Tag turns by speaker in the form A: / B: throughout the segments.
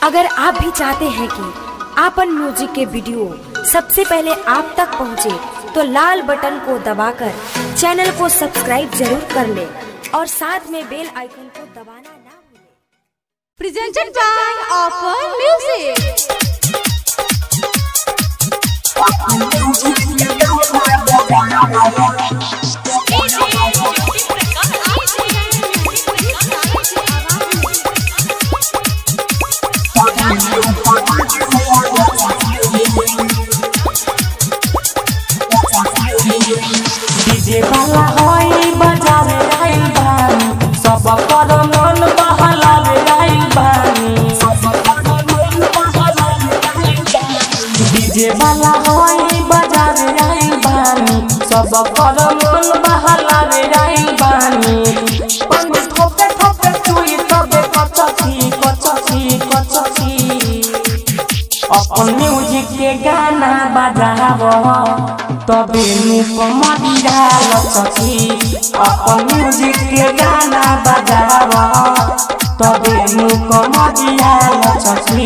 A: अगर आप भी चाहते हैं कि आपन म्यूजिक के वीडियो सबसे पहले आप तक पहुंचे, तो लाल बटन को दबाकर चैनल को सब्सक्राइब जरूर कर ले और साथ में बेल आइकन को दबाना ना भूलें।
B: presented by Offer Music.
C: DJ वाला होई बजावे आइल बानी सब कर मन बहलावे आइल बानी डीजे वाला होई बजावे आइल बानी सब कर मन बहलावे आइल बानी पानी ठोके ठोके चुई तबे कचची कचची कचची अपन म्यूजिक के गाना बजाव तबे मुख मदिरा लचकी अपन म्यूजिक के गाना बजाव तबे मुख मदिरा लचकी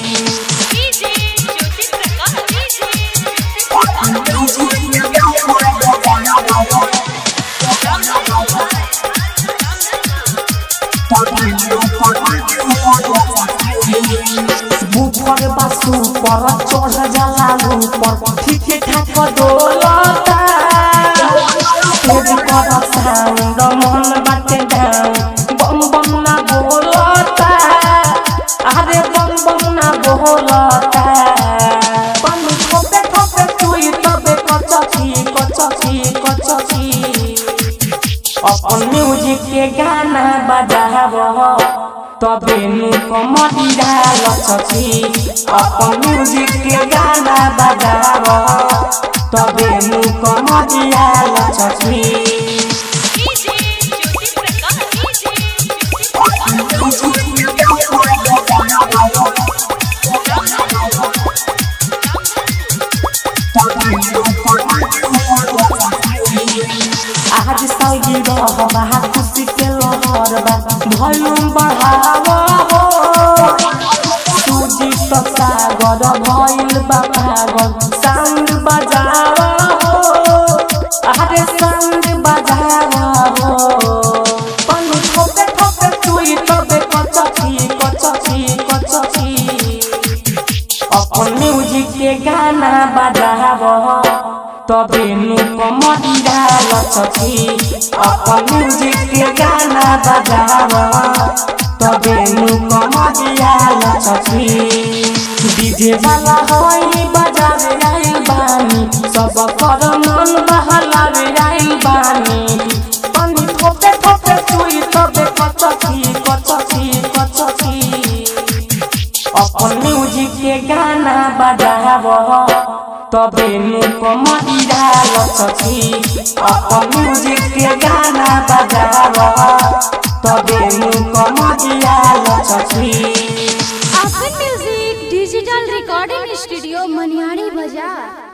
C: बुफर बासु पर चढ़ जाला ऊपर ठीक ठाक डोलता तेज कर साउंड मन बाटे डाउन बम बम ना बोलता अरे बम बम ना बोलता पन ठोपे ठोपे चुई तबे कचकी कचकी कचकी अपन म्यूजिक के गाना बजाव तबे मुख मदिरा लचकी अपन म्यूजिक के गाना बजाव तबे मुख मदिरा लचकी आज सागी रह बहा खुशी के लहर बा भयूम बढ़ाव हो सूजी तो सागर भइल बा पागल साउंड बजाव हो अरे साउंड बजाव हो पन्नु ठोके ठोके चुई तबे कचकी कचकी कचकी अपन म्यूजिक के गाना बजाव तबे मुख मदिरा लचकी अपन म्यूजिक के गाना बजाव तबे मुख मदिरा लचकी डीजे वाला होई बजावे आइल बानी सब कर मन बहलावे आइल बानी पानी ठोके ठोके चुई तबे कचकी कचकी कचकी अपन म्यूजिक के गाना बजाव तबे मुख मदिरा लचकी अपन म्यूजिक के गाना बजाव तबे मुख मदिरा लचकी
B: Offer Music Digital Recording Studio Maniari Bazaar.